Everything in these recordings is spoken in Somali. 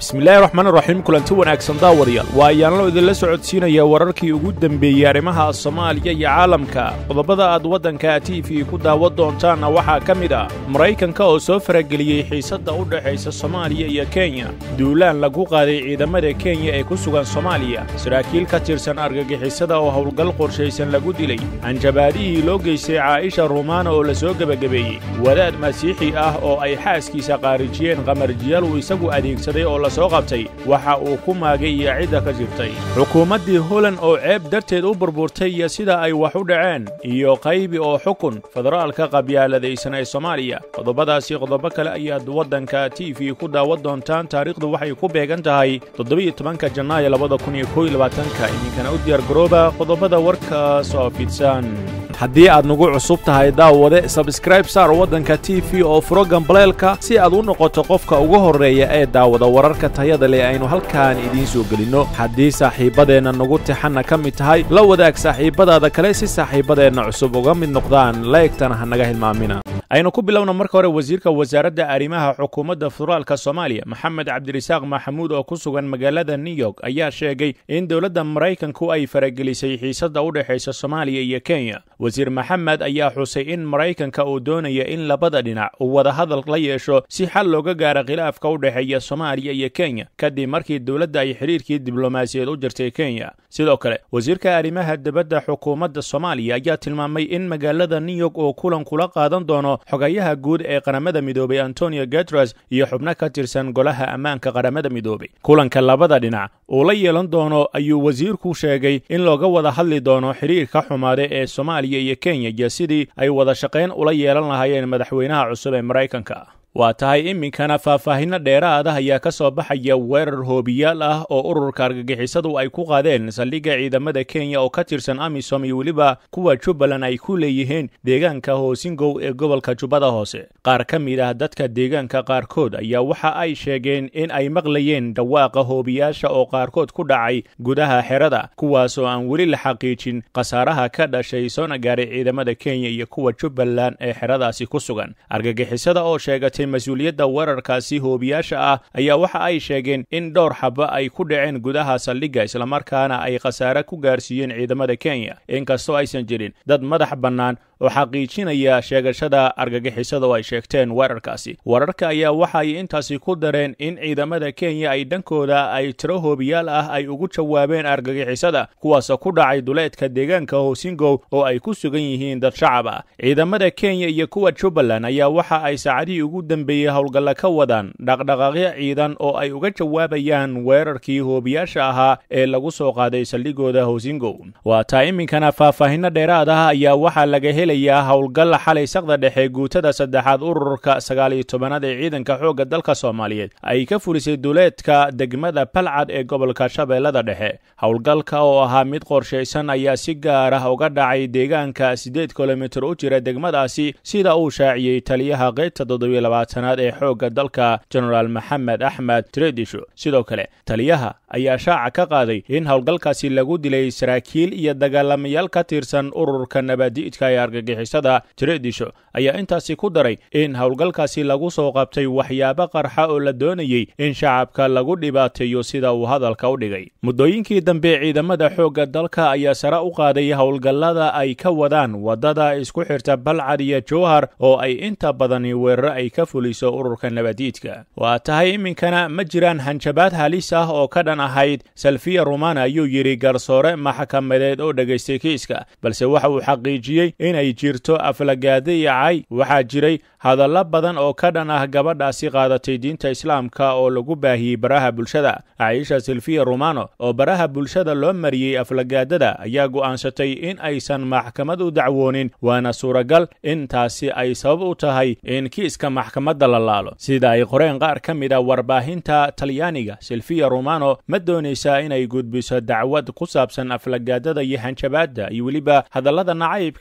bismillaahi raxmaan raxiim kulanti wanaagsan daawadayaal waa ayaanlo idinla socodsiinaya wararkii ugu dembeeyey arrimaha soomaaliya iyo caalamka qodobada aad waddanka t v ku daawan doontaanna waxaa ka mid ah maraykanka oo soo farageliyey xiisadda u dhexaysa soomaaliya iyo kenya duulaan lagu qaaday ciidamada kenya ee ku sugan soomaaliya saraakiil ka tirsan argagixisada oo howlgal qorshaysan lagu dilay hanjabaadihii loo geystay caa'isha rumaana oo la soo gebagabeeyey wadaad masiixi ah oo ay xaaskiisa qaarijiyeen qamarjiyaal uu isagu adeegsaday oo la soo qabtay waxa uu ku maagay iyo cidda ka jirtay xukuumaddii holand oo ceeb darteed u burburtay iyo sida ay wax u dhaceen iyo qaybi oo xukun federaalka qabyaaladaysan ee soomaaliya qodobadaasi qodobo kale ayaad waddanka t v ku daawan doontaan taariikhdu waxay ku beegan tahay toddobiyo tobanka janaayo labada kun iyo kow iyo labaatanka idinkana u diyaar garooba qodobada warkaas oo fidsan haddii aad nagu cusub tahay daawade sabskraib saar waddanka t v oo furo gambaleelka si aad u noqoto qofka ugu horreeya ee daawada wararka tayada leh aynu halkaan idiin soo gelinno haddii saaxiibbadeenna nagu tixanna ka mid tahay la wadaag saaxiibbadaada kale si saaxiibbadeenna cusub uga mid noqdaan laegtana ha naga hilmaamina aynu ku bilowna marka hore wasiirka wasaaradda arrimaha xukuumadda federaalka soomaaliya maxamed cabdirasaaq maxamuud oo ku sugan magaalada new york ayaa sheegay in dowladda maraykanku ay faragelisay xiisadda u dhexaysa soomaaliya iyo kenya wasiir maxamed ayaa xusay in maraykanka uu doonaya in labada dhinac uu wadahadal la yeesho si xal looga gaaro khilaafka u dhexeeya soomaaliya iyo kenya kadib markii dowladda ay xidhiirkii diblomaasiyeed u jirtay kenya sidoo kale wasiirka arrimaha dibadda xukuumadda soomaaliya ayaa tilmaamay in magaalada new york uu kulan kula qaadan doono xogayaha guud ee qaramada midoobay antonio guteres iyo xubno ka tirsan golaha ammaanka qaramada midoobay kulanka labada dhinac uu la yeelan doono ayuu wasiirku sheegay in looga wada hadli doono xidhiirka xumaade ee soomaaliya iyo kenya iyo sidii ay wada shaqayn ula yeelan lahaayeen madaxweynaha cusub ee maraykanka waa tahay iminkana faahfaahinno dheeraada ayaa ka soo baxaya weerar hoobiyaal ah oo ururka argagixisadu ay ku qaadeen saldhigga ciidamada kenya oo ka tirsan amisom iyo weliba kuwa jubbaland ay ku leeyihiin deegaanka hoosingow ee gobolka jubbada hoose qaar ka mid ah dadka deegaanka qaarkood ayaa waxa ay sheegeen in ay maqlayeen dhawaaqa hoobiyaasha oo qaarkood ku dhacay gudaha xerada kuwaas oo aan weli la xaqiijin khasaaraha ka dhashay soona gaaray ciidamada kenya iyo kuwa jubbaland ee xeradaasi ku sugan argagixisada oo sheegatay mas-uuliyadda weerarkaasi hoobiyaasha ah ayaa waxa ay sheegeen in dhowr xaba ay ku dhaceen gudaha saldhigga islamarkaana ay khasaare ku gaarsiiyeen ciidamada kenya inkastoo aysan jirin dad madax bannaan oo xaqiijinaya sheegashada argagixisada oo ay sheegteen weerarkaasi wararka ayaa waxa ay intaasi ku dareen in ciidamada kenya ay dhankooda ay tiro hoobiyaal ah ay ugu jawaabeen argagixisada kuwaasoo ku dhacay duleedka deegaanka hoosingow oo ay ku sugan yihiin dad shacab ah ciidamada kenya iyo kuwa jubbaland ayaa waxa ay saacadihii ugu dambeeyey howlgalla ka wadaan dhaqdhaqaaqyo ciidan oo ay uga jawaabayaan weerarkii hoobiyaasha ahaa ee lagu soo qaaday saldhigooda hoosingow waa taa iminkana faahfaahinno dheeraad ah ayaa waxaa laga helaya howlgal xalay saqda dhexe guutada saddexaad ururka sagaaliyo tobanaad ee ciidanka xoogga dalka soomaaliyeed ay ka fulisay duleedka degmada balcad ee gobolka shabeellada dhexe howlgalka oo ahaa mid qorshaysan ayaa si gaar ah uga dhacay deegaanka siddeed kilomitir u jira degmadaasi sida uu shaaciyey taliyaha qaybta toddobiyo labaatanaad ee xoogga dalka genaraal maxamed axmed tredisho sidoo kale taliyaha ayaa shaaca ka qaaday in howlgalkaasi lagu dilay saraakiil iyo dagaalamayaal ka tirsan ururka nabadi'idka ee argagixisada tredisho ayaa intaasi ku daray in howlgalkaasi lagu soo qabtay waxyaabo qarxa oo la doonayey in shacabka lagu dhibaateeyo sida uu hadalka u dhigay muddooyinkii dambe ciidamada xoogga dalka ayaa sare u qaaday howlgallada ay ka wadaan waddada isku xirta balcad iyo jowhar oo ay inta badani weeraro ay ka fuliso ururka nabadiidka waa tahay iminkana ma jiraan hanjabaad halis ah oo ka dhan ahayd salfiya rumana ayuu yidhi garsoore maxkamadeed oo dhegaystay kiiska balse waxa uu xaqiijiyey inay jirto aflagaada iyo cay waxaa jiray hadallo badan oo ka dhan ah gabadhaasi qaadatay diinta islaamka oo lagu baahiyey baraha bulshada caisha silfiya romano oo baraha bulshada loo mariyey aflagaadada ayaa go'aansatay in aysan maxkamad u dacwoonin waana suuragal in taasi ay sabab u tahay in kiiska maxkamadda la laalo sida ay qoreen qaar ka mid a warbaahinta talyaaniga silfiya romano ma doonaysaa inay gudbiso dacwad ku saabsan aflagaadada iyo hanjabaadda iyo weliba hadallada nacaybka ah ee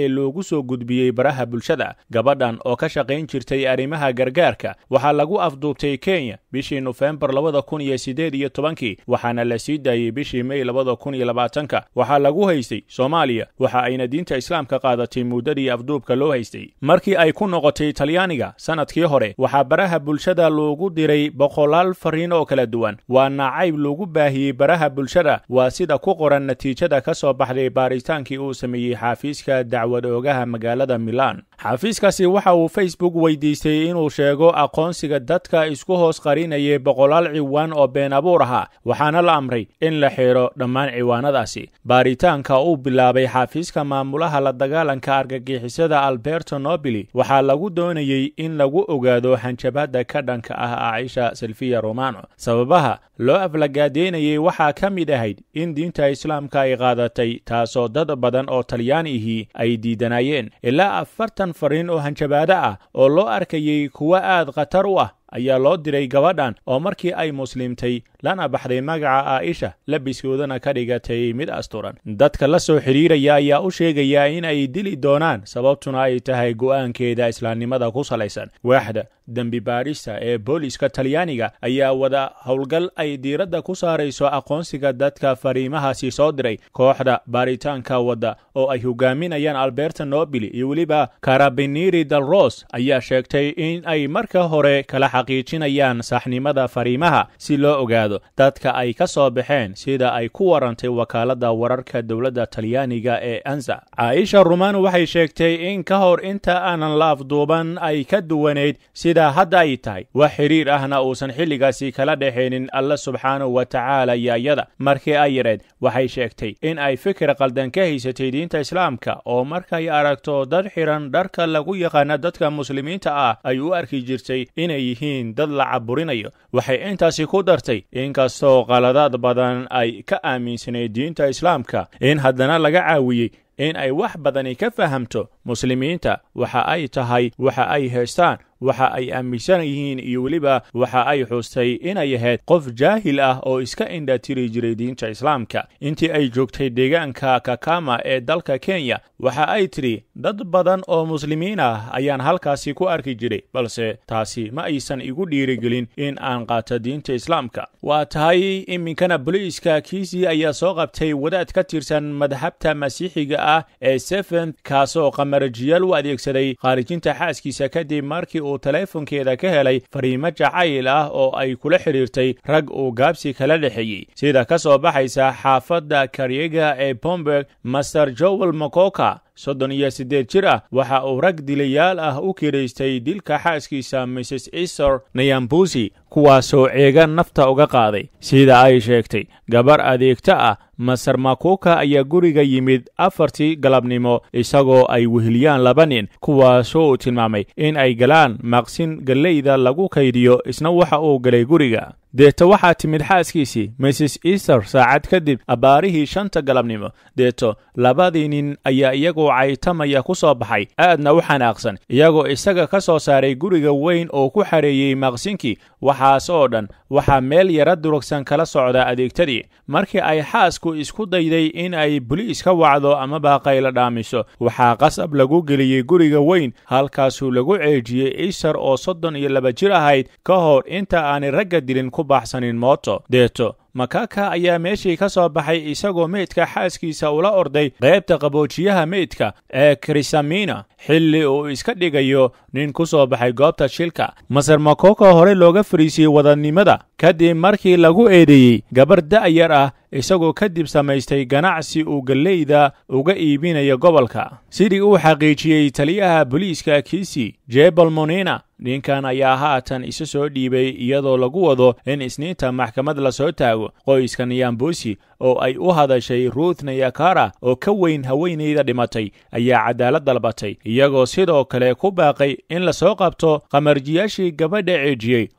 ee loogu soo gudbiyey baraha bulshada gabadhan oo ka shaqayn jirtay arrimaha gargaarka waxaa lagu afduubtay kenya bishii nofembar labada kun iyo siddeed iyo tobankii waxaana la sii daayey bishii mey labada kun iyo labaatanka waxaa lagu haystay soomaaliya waxa ayna diinta islaamka qaadatay muddadii afduubka loo haystay markii ay ku noqotay talyaaniga sanadkii hore waxaa baraha bulshada loogu diray boqolaal fariin oo kala duwan waa nacayb lagu baahiyey baraha bulshada waa sida ku qoran natiijada ka soo baxday baaritaankii uu sameeyey xaafiiska dacwad oogaha magaalada milan xaafiiskaasi waxa uu facebook weydiistay inuu sheego aqoonsiga dadka isku hoos qarinayay boqolaal ciwaan oo been abuur ahaa waxaana la amray in la xidho dhammaan ciwaanadaasi baaritaanka uu bilaabay xaafiiska maamulaha la dagaalanka argagixisada alberto nobili waxaa lagu doonayey in lagu ogaado hanjabada ka dhanka ah aisha silfiya romano sababaha loo aflagaadeynayay waxaa ka mid ahayd in diinta islaamka ay qaadatay taasoo dad badan oo talyaanihii ay diidanayeen ilaa afartan fariin oo hanjabaado ah oo loo arkayey kuwo aad khatar u ah ayaa loo diray gabadhan oo markii ay muslimtay lana baxday magaca aa'isha labiskoodana ka dhigatay mid asturan dadka la soo xidhiiraya ayaa u sheegaya in ay dili doonaan sababtuna ay tahay go'aankeeda islaamnimada ku salaysan waaxda dembi baadhista ee booliska talyaaniga ayaa wada howlgal ay diiradda ku saarayso aqoonsiga dadka fariimahaasi soo diray kooxda baaritaanka wadda oo ay hogaaminayaan alberta nobili iyo weliba karabiniri dal ros ayaa sheegtay in ay marka hore kala xaqiijinayaan saxnimada fariimaha si loo ogaado dadka ay ka soo baxeen sida ay ku warantay wakaaladda wararka dowladda talyaaniga ee anza caaisha rumano waxay sheegtay in ka hor inta aanan la afduuban ay ka duwanayd sida hadda ay tahay wax xidhiir ahna uusan xilligaasi kala dhexaynin alla subxaanahu wa tacaala yaayada markii ay yareed waxay sheegtay in ay fikir qaldan ka haysatay diinta islaamka oo markay aragto dad xidhan dharka lagu yaqaana dadka muslimiinta ah ay u arki jirtay inay yihiin dad la caburinayo waxay intaasi ku dartay inkastoo qaladaad badan ay ka aaminsanayd diinta islaamka in haddana laga caawiyey in ay wax badani ka fahamto muslimiinta waxa ay tahay waxa ay haystaan waxa ay aaminsan yihiin iyo weliba waxa ay xustay inay ahayd qof jaahil ah oo iska indhatiri jiray diinta islaamka intii ay joogtay deegaanka kakama ee dalka kenya waxa ay tidhi dad badan oo muslimiin ah ayaan halkaasi ku arki jiray balse taasi ma aysan igu dhiirigelin in aan qaato diinta islaamka waa tahay iminkana boliiska kiisii ayaa soo qabtay wadaad ka tirsan madhabta masiixiga ah ee sefent kaasoo qamarajiyaal u adeegsaday khaarijinta xaaskiisa kadib markii uu teleefonkeeda ka helay fariimo jacayl ah oo ay kula xidhiirtay rag uu gaabsi kala dhexeeyey sida ka soo baxaysa xaafadda karyega ee bomberg master joel mokoka soddon iyo siddeed jir ah waxa uu rag dilayaal ah u kiraystay dilka xaaskiisa mrs easter nayambusi kuwaasoo ceega nafta uga qaaday sida ay sheegtay gabar adeegta ah maser makuka ayaa guriga yimid afartii galabnimo isagoo ay weheliyaan laba nin kuwaasoo uu tilmaamay in ay galaan maqsin galleyda lagu kaydiyo isna waxa uu galay guriga deeto waxaa timid xaaskiisii mrs easter saacad kadib abbaarihii shanta galabnimo deeto labadii nin ayaa iyagoo caytamaya ku soo baxay aadna u xanaaqsan iyagoo isaga ka soo saaray guriga weyn oo ku xareeyey maqsinkii waxaas oo dhan waxaa meel yara durugsan kala socda adeegtadii markii ay xaasku isku dayday in ay boliis ka wacdo amaba qaylo dhaamiso waxaa qasab lagu geliyey guriga weyn halkaasuu lagu ceejiyey easter oo soddon iyo laba jir ahayd ka hor inta aanay ragga dilin ku baxsanin mooto deeto makaka ayaa meeshii ka soo baxay isagoo meydka xaaskiisa ula orday qaybta qaboojiyaha meydka ee krisamina xilli uu iska dhigayo nin ku soo baxay goobta shilka maser makoko hore looga fariisiyey wadannimada kadib markii lagu eedeeyey gabar da'yar ah isagoo kadib samaystay ganacsi uu galleyda uga iibinayo gobolka sidii uu xaqiijiyey taliyaha boliiska kiisi jebal monina ninkan ayaa haatan isu soo dhiibay iyadoo lagu wado in isniinta maxkamad la soo taago qoyska niyambusi oo ay u hadashay ruuth nayakara oo ka weyn haweenayda dhimatay ayaa cadaalad dalbatay iyagoo sidoo kale ku baaqay in la soo qabto qamarjiyaashii gabadha ceejiyey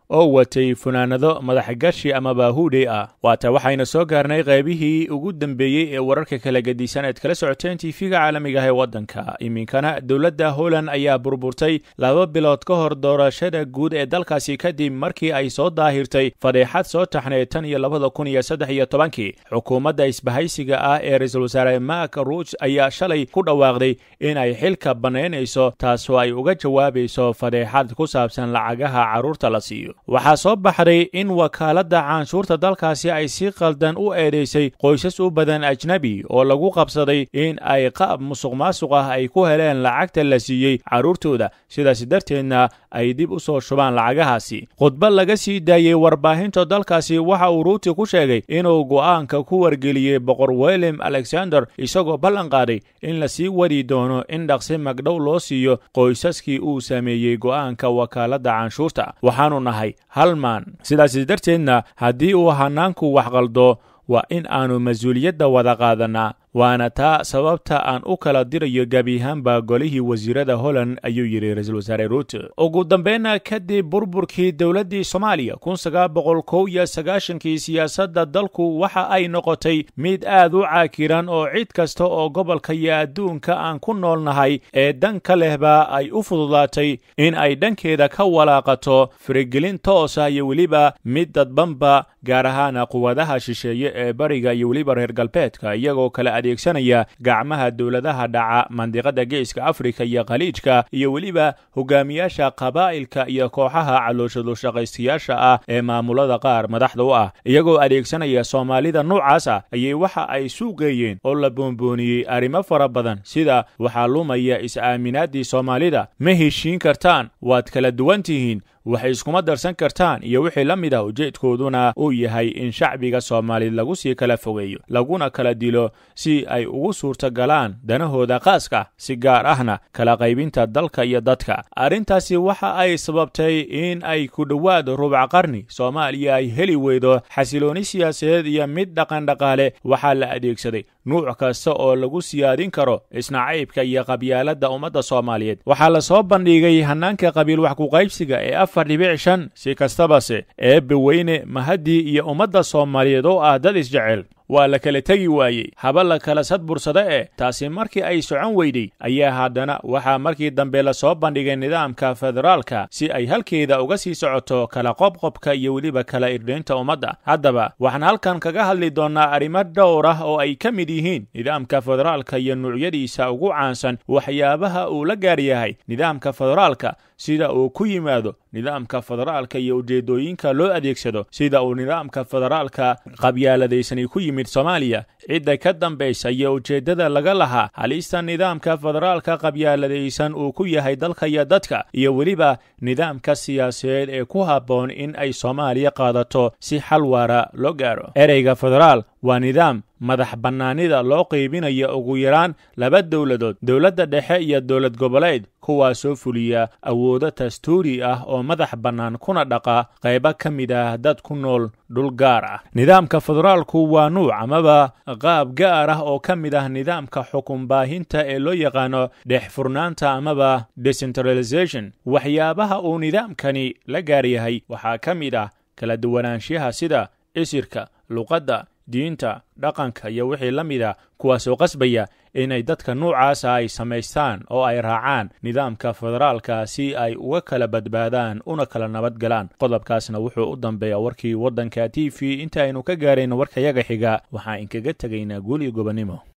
oo watay funaanado madaxgashi ama baahuudhey ah waata waxayna soo gaarnay qaybihii ugu dambeeyey ee wararka kala gedisan eed kala socoteen tiifiga caalamiga ah ee waddanka iminkana dowladda holland ayaa burburtay laba bilood ka hor doorashada guud ee dalkaasi kadib markii ay soo daahirtay fadeexad soo taxneed tan iyo labada kun iyo saddex iyo tobankii xukuumadda isbahaysiga ah ee ra-iisul wasaare mak ruuj ayaa shalay ku dhawaaqday in ay xilka bannaynayso taasoo ay uga jawaabayso fadeexad ku saabsan lacagaha carruurta la siiyo waxaa soo baxday in wakaaladda canshuurta dalkaasi ay si qaldan u eedaysay qoysas u badan ajnebi oo lagu qabsaday in ay qaab musuq maasuq ah ay ku heleen lacagta la siiyey carruurtooda sidaas darteedna ay dib u soo shubaan lacagahaasi khudbad laga sii daayey warbaahinta dalkaasi waxa uu ruuti ku sheegay inuu go'aanka ku wargeliyey boqor william alexander isagoo ballan qaaday in la sii wadi doono in dhaqsi magdhow loo siiyo qoysaskii uu sameeyey go'aanka wakaaladda canshuurta waxaanu nahay halmaan sidaas darteedna haddii uu hanaanku wax qaldo waa in aanu mas-uuliyadda wada qaadanaa waana taa sababta aan u kala dirayo gebiyahaanba golihii wasiirada holland ayuu yidhi ra-iisul wasaare ruute ugu dambeynna kadib burburkii dowladdii soomaaliya kun sagaal boqol kow iyo sagaashankii siyaasadda dalku waxa ay noqotay mid aad u caakiran oo cid kasta oo gobolka iyo adduunka aan ku noolnahay ee danka lehba ay u fududaatay in ay dhankeeda ka walaaqato firigelin toosa iyo weliba mid dadbanba gaar ahaana quwadaha shisheeye ee bariga iyo weliba reer galbeedka iyagoo kale adeegsanaya gacmaha dowladaha dhaca mandiqada geeska afrika iyo khaliijka iyo weliba hogaamiyaasha qabaa'ilka iyo kooxaha calooshadu-shaqaystayaasha ah ee maamulada qaar madaxda u ah iyagoo adeegsanaya soomaalida noocaas ah ayay waxa ay suuqeeyeen oo la boonbooniyey arrimo fara badan sida waxaa lumaya is-aaminaaddii soomaalida ma heshiin kartaan waad kala duwan tihiin waxay iskuma darsan kartaan iyo wixii la mid ah ujeedkooduna uu yahay in shacbiga soomaaliyed lagu sii kala fogeeyo laguna kala dilo si ay ugu suurtagalaan danahooda khaaska si gaar ahna kala qaybinta dalka iyo dadka arrintaasi waxa ay sababtay in ay ku dhowaad rubac qarni soomaaliya ay heli weydo xasilooni siyaasadeed iyo mid dhaqandhaqaale waxaa la adeegsaday nuuc kasta oo lagu siyaadin karo isnacaybka iyo qabyaaladda ummadda soomaaliyeed waxaa la soo bandhigay hanaanka qabiil wax kuqaybsiga ee afar dhibic shan si kastabase eebbe weyne mahadii iyo ummadda soomaaliyeed oo ah dad isjecel waa la kala tegi waayey haba la kala sadbursada eh taasi markii ay socon weyday ayaa haddana waxaa markii dambe lasoo bandhigay nidaamka federaalka si ay halkeeda uga sii socoto kala qobqobka iyo weliba kala irdhaynta ummadda haddaba waxaan halkan kaga hadli doonnaa arrimo dhowr ah oo ay ka mid yihiin nidaamka federaalka iyo nuucyadiisa ugu caansan waxyaabaha uu la gaar yahay nidaamka federaalka sida uu ku yimaado nidaamka federaalka iyo ujeedooyinka loo adeegsado sida uu nidaamka federaalka qabyaaladaysani ku yimid soomaaliya cidda ka dambaysa iyo ujeeddada laga lahaa halista nidaamka federaalka qabyaaladaysan uu ku yahay dalka iyo dadka iyo weliba nidaamka siyaasadeed ee ku habboon in ay soomaaliya qaadato si xal waara loo gaaro ereyga federaal waa nidaam madax bannaanida loo qaybinayo ugu yaraan laba dowladood dowladda dhexe iyo dowlad goboleed kuwaasoo fuliya awoodo dastuuri ah oo madax bannaan kuna dhaqa qaybo ka mid ah dad ku nool dhul gaar ah nidaamka federaalku waa nuuc amaba qaab gaar ah oo ka mid ah nidaamka xukun baahinta ee loo yaqaano dhex furnaanta amaba decentralization waxyaabaha uu nidaamkani la gaar yahay waxaa ka mid ah kala duwanaanshaha sida isirka luqadda diinta dhaqanka iyo wixii la mid a kuwaasoo qasbaya inay dadka nuucaasa ay samaystaan oo ay raacaan nidaamka federaalka si ay uga kala badbaadaan una kala nabad galaan qodobkaasna wuxuu u dambeeya warkii waddanka t v inta aynu ka gaarayno warkayaga xiga waxaa inkaga tegaynaa guul iyo gobonnimo